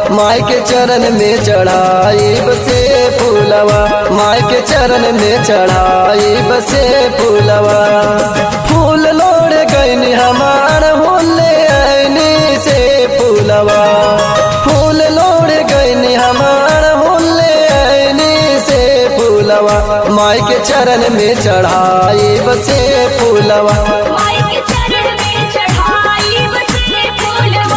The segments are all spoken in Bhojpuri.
माई के चरण में चढ़ाई बसे फूलवा माई के चरण में चढ़ाई बसे फूलवा फूल लोड़ गईनी हमार होले ऐनी से फूलवा फूल लोड़ गईनी हमार होले ऐनी से फूलवा माई के चरण में चढ़ाई बसे फूलवा माई के चरण में चढ़ाई बसे फूलवा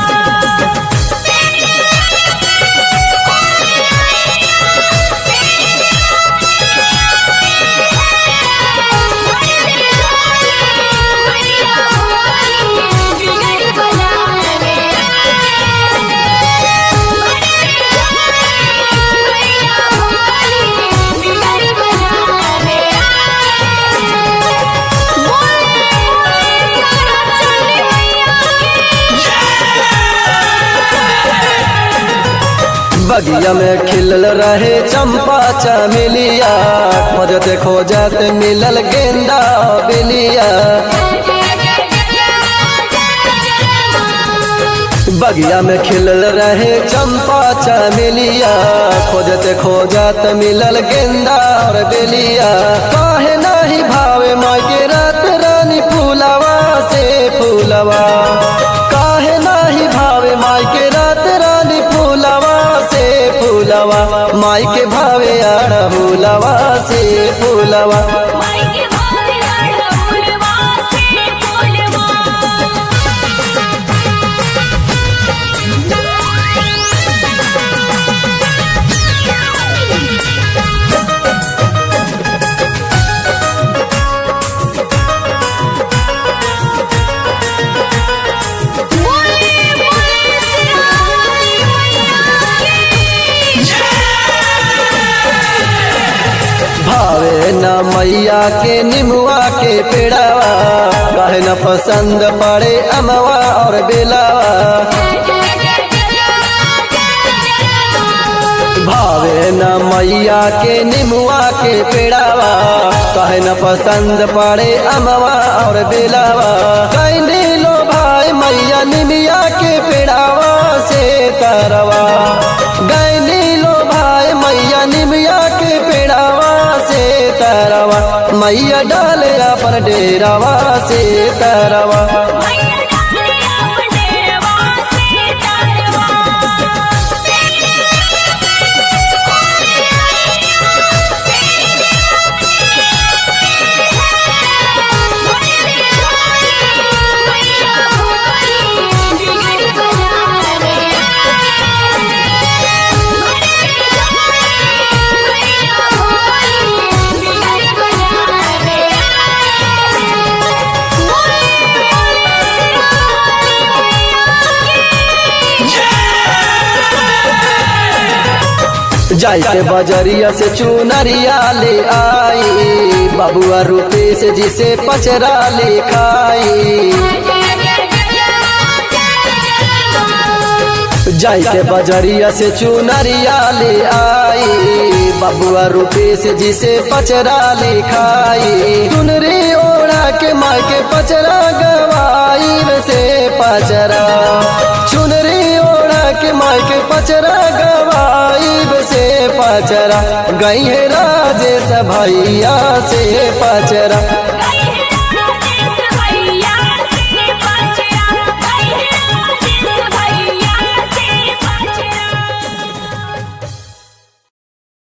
बगिया में खिलल रहे चंपा चमेलिया खोजत खोजत मिलल गेंदा बेलिया बगिया में खिलल रहे चंपा चमेलिया खोजत खोजत मिलल गेंदा और बेलिया काहे नाही भावे माँ के रात रानी फूलवा से फूलवा काहे नाही भावे माई के रात रानी फूलवा से फूलवा माई के भावे आड़ फूलवा से फूलवा माई के भावे आड़ा फूलवा से फूलवा भावे न मैया के निमुआ के पेड़ावा काहे न पसंद पड़े अमवा और बेलावा भावे न मैया के निमुआ के पेड़ावा काहे न पसंद पड़े अमवा और बेलावा कैने लो भाई मैया निमिया के पेड़ावा से तरवा गैनी लो भाई मैया निमिया के पेड़ावा से तरवा मैया डाले अपन डेरावा से तरवा जाई के बजरिया से चुनरिया ले आई बबुआ रूपे से जिसे पचरा ले खाई जाई के बजरिया से चुनरिया ले आई बबुआ रूपे से जिसे पचरा ले खाई चुनरी ओढ़ा के माँ के पचरा गवाई से पचरा चुनरी ओढ़ा के माँ के पचरा गवाई से पचरा गई है राजे भैया से पचरा